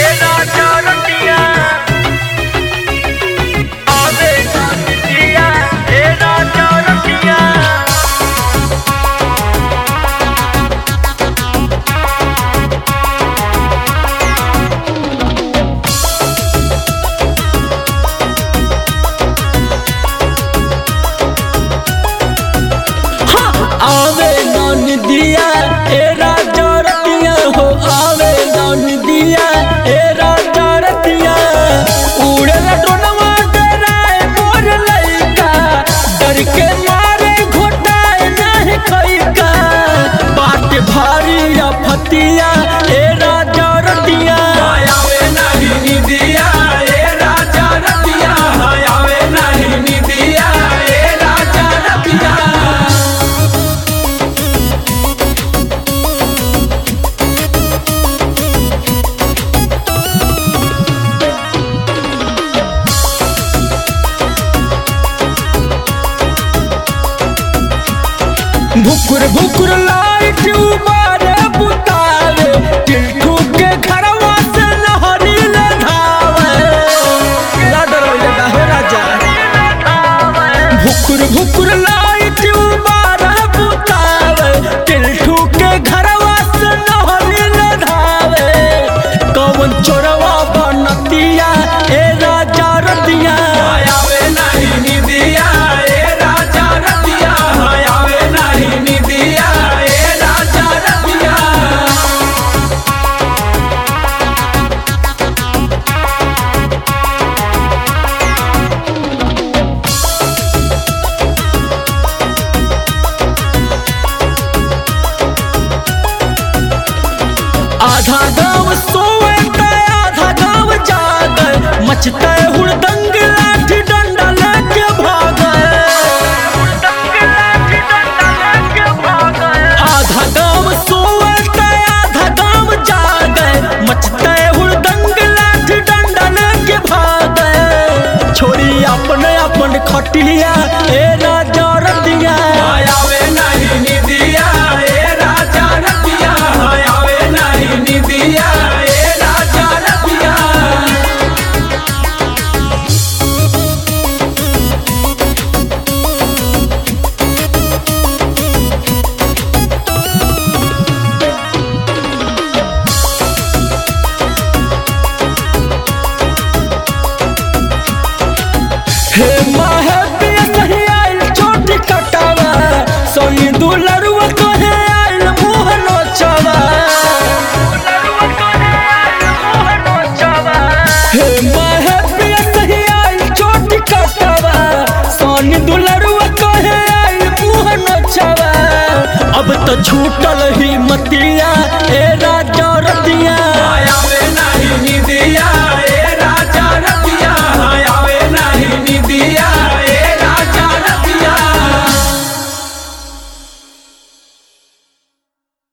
आवे नन दिया ए राजा रतिया हो आवे नन दिया ए राजा रतिया उड़े लडोनवा डराए मोर लइका डर के मारे घोटाए नहीं खइका बाट भारी अफतिया ए राजा रतिया आवे नाही निदिया ए राजा रतिया आवे नाही निदिया ए राजा रतिया भुकुर भुकुर लाइट उबारे बुतावे टिल्टू के घरवा से लहरी ले धावे ना डरो ये हो राजा भुकुर भुकुर लाइट उबारे बुतावे टिल्टू के घरवा से लहरी ले धावे कौन चोरवा बनतिया ए राजा रतिया आवे नाही निदिया ए राजा रतिया आवे नाही निदिया ए राजा रतिया आधा गांव सोए ते आधा गांव जागे मचते हुड़दंग लाठी डंडा लेके भागे आधा गांव सोए ते आधा गांव जागे मचते हुड़दंग लाठी डंडा लेके भागे छोड़ी अपने अपन खटिया ए राजा रतिया आवे नाही निदिया ए राजा रतिया आवे नाही निदिया ए राजा रतिया हे माहे पिया सही आइल चोटी कटावा सोनी दुलरुआ कहे आइल मुँह नोचावा हे माहे पिया सही आइल चोटी कटावा सोनी दुलरुआ कहे आइल मुँह नोचावा अब तो छूटल ही